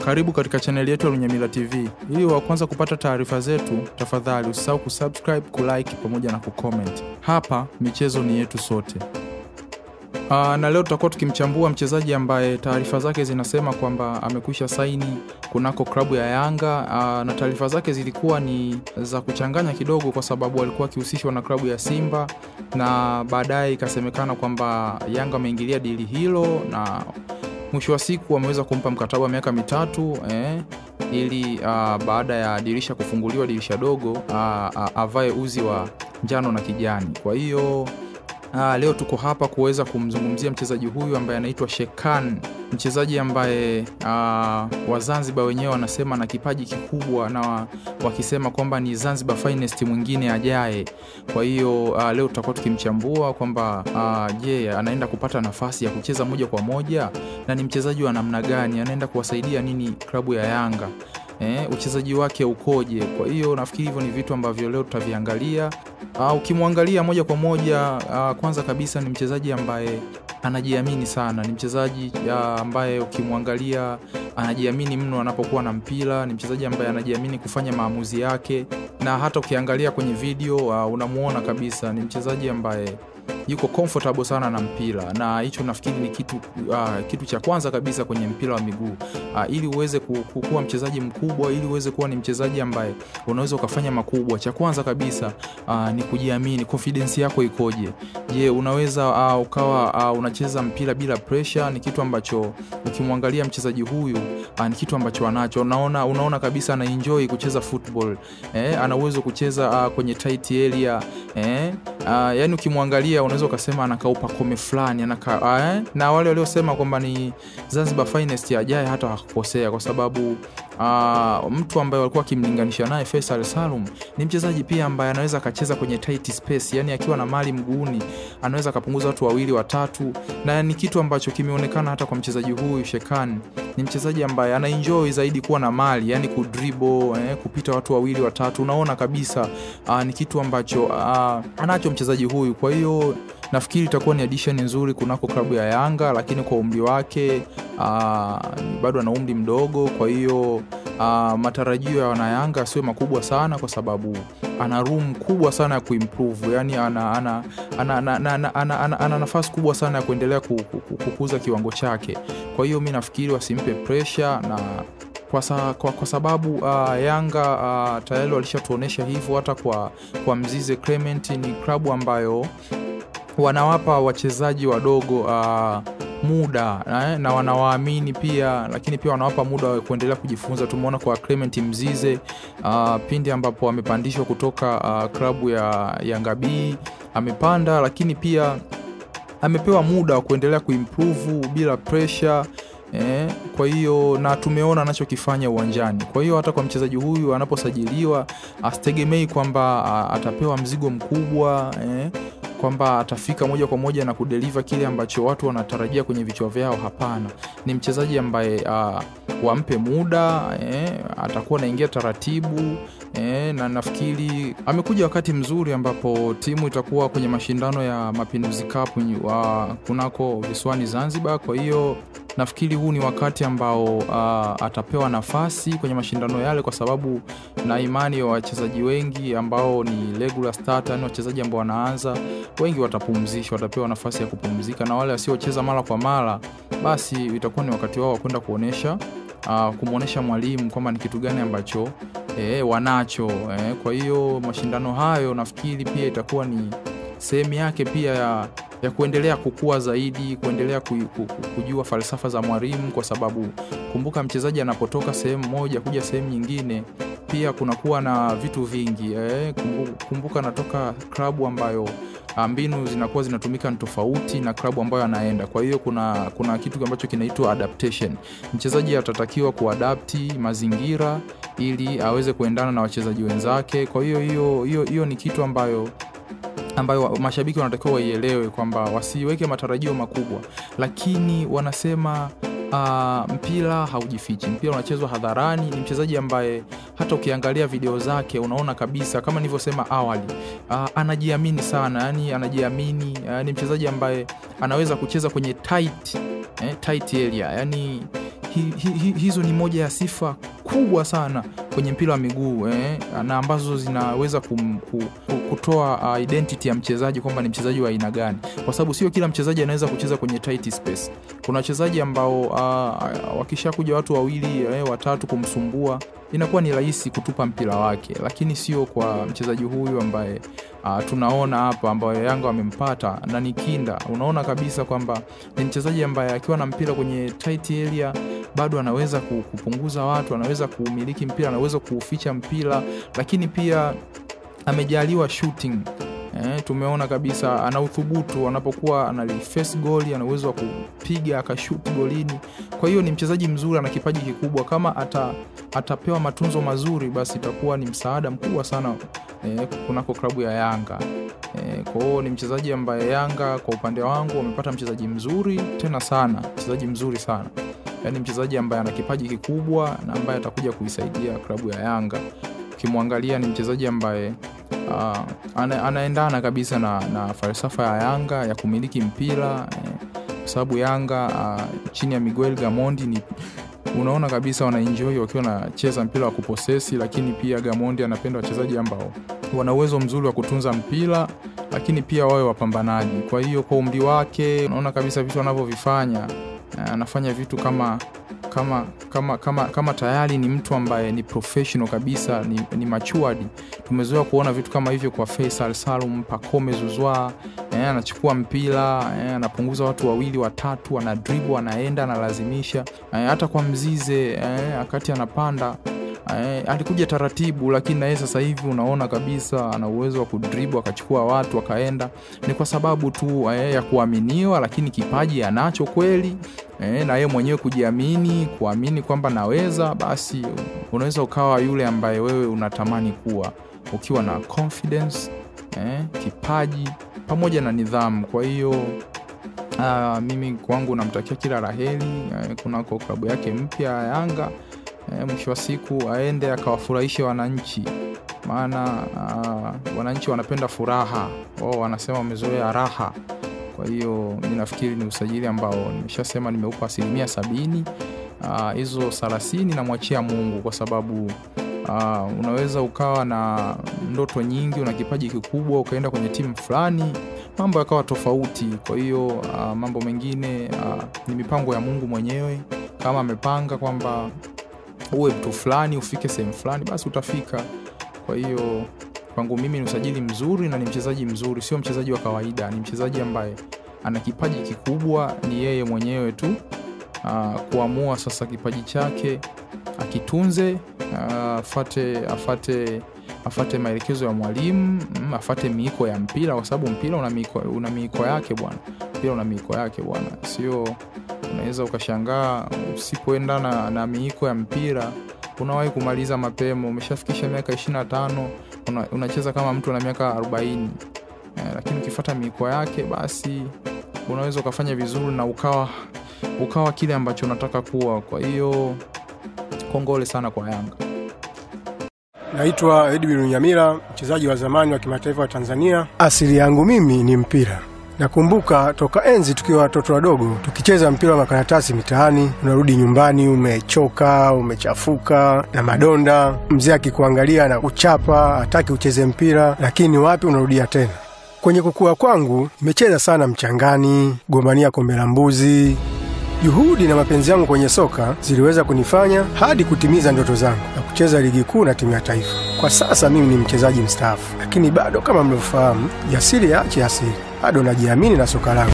Karibu katika chaneli yetu ya Lunyamila TV. Ili wa kwanza kupata taarifa zetu, tafadhali usisahau kusubscribe, kulike pamoja na kucomment. Hapa michezo ni yetu sote. Aa, na leo tutakuwa tukimchambua mchezaji ambaye taarifa zake zinasema kwamba amekwisha saini kunako klabu ya Yanga. Aa, na taarifa zake zilikuwa ni za kuchanganya kidogo, kwa sababu alikuwa akihusishwa na klabu ya Simba na baadaye ikasemekana kwamba Yanga ameingilia dili hilo na mwisho wa siku wameweza kumpa mkataba wa miaka mitatu eh, ili uh, baada ya dirisha kufunguliwa dirisha dogo uh, uh, avae uzi wa njano na kijani. Kwa hiyo uh, leo tuko hapa kuweza kumzungumzia mchezaji huyu ambaye anaitwa Shekan, mchezaji ambaye uh, Wazanzibar wenyewe wanasema na kipaji kikubwa na wakisema kwamba ni Zanzibar finest mwingine ajaye. Kwa hiyo uh, leo tutakuwa tukimchambua kwamba uh, je, anaenda kupata nafasi ya kucheza moja kwa moja na ni mchezaji wa namna gani, anaenda kuwasaidia nini klabu ya Yanga eh, uchezaji wake ukoje? Kwa hiyo nafikiri hivyo ni vitu ambavyo leo tutaviangalia. Uh, ukimwangalia moja kwa moja uh, kwanza kabisa ni mchezaji ambaye anajiamini sana, ni mchezaji uh, ambaye ukimwangalia anajiamini mno anapokuwa na mpira. Ni mchezaji ambaye anajiamini kufanya maamuzi yake, na hata ukiangalia kwenye video uh, unamuona kabisa ni mchezaji ambaye yuko comfortable sana na mpira, na hicho nafikiri ni kitu, uh, kitu cha kwanza kabisa kwenye mpira wa miguu uh, ili uweze ku- kuwa mchezaji mkubwa, ili uweze kuwa ni mchezaji ambaye unaweza ukafanya makubwa, cha kwanza kabisa uh, ni kujiamini. Confidence yako ikoje? Je, unaweza uh, ukawa uh, unacheza mpira bila pressure? Ni kitu ambacho ukimwangalia mchezaji huyu uh, ni kitu ambacho anacho. Unaona, unaona kabisa ana enjoy kucheza football eh, ana uwezo kucheza uh, kwenye tight area eh, uh, yani ukimwangalia unaweza ukasema anakaupa kome fulani anaka, eh, na wale waliosema kwamba ni Zanzibar finest ajaye hata wakukosea, kwa sababu uh, mtu ambaye walikuwa akimlinganisha naye Faisal Salum ni mchezaji pia ambaye anaweza akacheza kwenye tight space, yani akiwa na mali mguuni anaweza akapunguza watu wawili watatu, na ni kitu ambacho kimeonekana hata kwa mchezaji huyu Shekan. Ni mchezaji ambaye ana enjoy zaidi kuwa na mali, yani kudribble eh, kupita watu wawili watatu, unaona kabisa uh, ni kitu ambacho uh, anacho mchezaji huyu, kwa hiyo nafikiri itakuwa ni addition nzuri kunako klabu ya Yanga, lakini kwa umri wake uh, bado ana umri mdogo, kwa hiyo uh, matarajio ya wanayanga sio makubwa sana, kwa sababu ana room kubwa sana ya kuimprove, yani ana, ana, ana, ana, ana, ana, ana, ana, ana nafasi kubwa sana ya kuendelea ku- ku- ku- kukuza kiwango chake. Kwa hiyo mi nafikiri wasimpe pressure na kwa, sa, kwa, kwa sababu uh, Yanga uh, tayari walishatuonyesha hivyo hata kwa, kwa Mzize Clement. Ni klabu ambayo wanawapa wachezaji wadogo uh, muda eh, na wanawaamini pia, lakini pia wanawapa muda wa kuendelea kujifunza. Tumeona kwa Clement Mzize uh, pindi ambapo amepandishwa kutoka uh, klabu ya Yanga B amepanda, lakini pia amepewa muda wa kuendelea kuimprove bila pressure eh, kwa hiyo na tumeona anachokifanya uwanjani. Kwa hiyo hata kwa mchezaji huyu anaposajiliwa asitegemei kwamba a, atapewa mzigo mkubwa eh, kwamba atafika moja kwa moja na kudeliver kile ambacho watu wanatarajia kwenye vichwa vyao. Hapana, ni mchezaji ambaye uh, wampe muda eh, atakuwa anaingia taratibu eh, na nafikiri amekuja wakati mzuri ambapo timu itakuwa kwenye mashindano ya Mapinduzi Cup wa kunako visiwani Zanzibar. Kwa hiyo nafikiri huu ni wakati ambao uh, atapewa nafasi kwenye mashindano yale, kwa sababu na imani ya wachezaji wengi ambao ni regular starter, yani wachezaji ambao wanaanza wengi watapumzishwa, watapewa nafasi ya kupumzika, na wale wasiocheza mara kwa mara, basi itakuwa ni wakati wao wa kwenda kuonesha uh, kumwonyesha mwalimu kwamba ni kitu gani ambacho eh, wanacho eh. Kwa hiyo mashindano hayo nafikiri pia itakuwa ni sehemu yake pia ya, ya kuendelea kukua zaidi, kuendelea ku, ku, ku, kujua falsafa za mwalimu, kwa sababu kumbuka, mchezaji anapotoka sehemu moja kuja sehemu nyingine pia kunakuwa na vitu vingi eh. Kumbuka, kumbuka anatoka klabu ambayo ah, mbinu zinakuwa zinatumika ni tofauti na klabu ambayo anaenda. Kwa hiyo kuna, kuna kitu ambacho kinaitwa adaptation. Mchezaji atatakiwa kuadapti mazingira ili aweze kuendana na wachezaji wenzake. Kwa hiyo hiyo hiyo hiyo ni kitu ambayo ambayo wa- mashabiki wanatakiwa waielewe kwamba wasiweke matarajio makubwa, lakini wanasema uh, mpira haujifichi, mpira unachezwa hadharani. Ni mchezaji ambaye hata ukiangalia video zake unaona kabisa kama nilivyosema awali, uh, anajiamini sana, yani anajiamini. Uh, ni mchezaji ambaye anaweza kucheza kwenye tight, eh, tight area yani hi, hi, hi, hizo ni moja ya sifa kubwa sana kwenye mpira wa miguu eh, na ambazo zinaweza kum, ku, ku, kutoa uh, identity ya mchezaji kwamba ni mchezaji wa aina gani, kwa sababu sio kila mchezaji anaweza kucheza kwenye tight space. Kuna wachezaji ambao uh, wakishakuja watu wawili eh, watatu kumsumbua inakuwa ni rahisi kutupa mpira wake, lakini sio kwa mchezaji huyu ambaye uh, tunaona hapa ambayo Yanga wamempata na ni kinda. Unaona kabisa kwamba ni mchezaji ambaye akiwa na mpira kwenye tight area bado anaweza kupunguza watu, anaweza kuumiliki mpira, anaweza kuuficha mpira, lakini pia amejaliwa shooting. Eh, tumeona kabisa ana uthubutu anapokuwa analiface goli, ana uwezo wa kupiga akashuti golini. Kwa hiyo ni mchezaji mzuri, ana kipaji kikubwa. Kama ata, atapewa matunzo mazuri, basi itakuwa ni msaada mkubwa sana eh, kunako klabu ya Yanga. Eh, kwa hiyo ni mchezaji ambaye Yanga kwa upande wangu wamepata mchezaji mzuri tena sana, mchezaji mzuri sana yaani mchezaji ambaye ana kipaji kikubwa na ambaye atakuja kuisaidia klabu ya Yanga. Ukimwangalia ni mchezaji ambaye uh, ana, anaendana kabisa na, na falsafa ya Yanga ya kumiliki mpira eh, kwa sababu Yanga uh, chini ya Miguel Gamondi ni unaona kabisa wanaenjoy wakiwa wanacheza mpira wa kuposesi, lakini pia Gamondi anapenda wachezaji ambao wana uwezo mzuri wa kutunza mpira lakini pia wawe wapambanaji. Kwa hiyo kwa umri wake unaona kabisa vitu anavyovifanya anafanya vitu kama kama kama kama kama tayari ni mtu ambaye ni professional kabisa, ni, ni matured. Tumezoea kuona vitu kama hivyo kwa Faisal Salum, Pacome Zuzwa eh, anachukua mpira eh, anapunguza watu wawili watatu, ana dribble, anaenda analazimisha eh, hata kwa Mzize eh, akati anapanda Eh, alikuja taratibu lakini naye sasa hivi unaona kabisa ana uwezo wa kudribu akachukua watu akaenda. Ni kwa sababu tu eh, ya kuaminiwa, lakini kipaji anacho kweli eh, na yeye mwenyewe kujiamini, kuamini kwamba naweza, basi unaweza ukawa yule ambaye wewe unatamani kuwa ukiwa na confidence eh, kipaji pamoja na nidhamu. Kwa hiyo uh, mimi kwangu namtakia kila laheri eh, kunako klabu yake mpya ya Yanga. E, mwisho wa siku aende akawafurahishe wananchi, maana uh, wananchi wanapenda furaha, wao wanasema wamezoea raha. Kwa hiyo mi nafikiri ni usajili ambao nimeshasema nimeupa asilimia sabini. Hizo uh, thelathini namwachia Mungu kwa sababu uh, unaweza ukawa na ndoto nyingi, una kipaji kikubwa, ukaenda kwenye timu fulani mambo yakawa tofauti. Kwa hiyo uh, mambo mengine uh, ni mipango ya Mungu mwenyewe, kama amepanga kwamba uwe mtu fulani ufike sehemu fulani basi utafika. Kwa hiyo kwangu mimi ni usajili mzuri na ni mchezaji mzuri, sio mchezaji wa kawaida, ni mchezaji ambaye ana kipaji kikubwa. Ni yeye mwenyewe tu uh, kuamua sasa kipaji chake akitunze, uh, afate, afate, afate maelekezo ya mwalimu mm, afate miiko ya mpira, kwa sababu mpira una miiko, una miiko yake bwana, mpira una miiko yake bwana, sio unaweza ukashangaa usipoenda na, na miiko ya mpira unawahi kumaliza mapema. Umeshafikisha miaka ishirini na tano una, unacheza kama mtu ana miaka arobaini eh, lakini ukifata miiko yake basi unaweza ukafanya vizuri na ukawa ukawa kile ambacho unataka kuwa. Kwa hiyo kongole sana kwa Yanga. Naitwa Edwin Nyamira, mchezaji wa zamani wa kimataifa wa Tanzania. Asili yangu mimi ni mpira. Nakumbuka toka enzi tukiwa watoto wadogo tukicheza mpira wa makaratasi mitaani. Unarudi nyumbani umechoka, umechafuka na madonda, mzee akikuangalia na kuchapa, hataki ucheze mpira, lakini wapi, unarudia tena. Kwenye kukua kwangu nimecheza sana mchangani, gombania kombe la mbuzi. Juhudi na mapenzi yangu kwenye soka ziliweza kunifanya hadi kutimiza ndoto zangu na kucheza ligi kuu na timu ya taifa. Kwa sasa mimi ni mchezaji mstaafu, lakini bado kama mlivyofahamu, jasiri yaache asiri, bado najiamini na soka langu.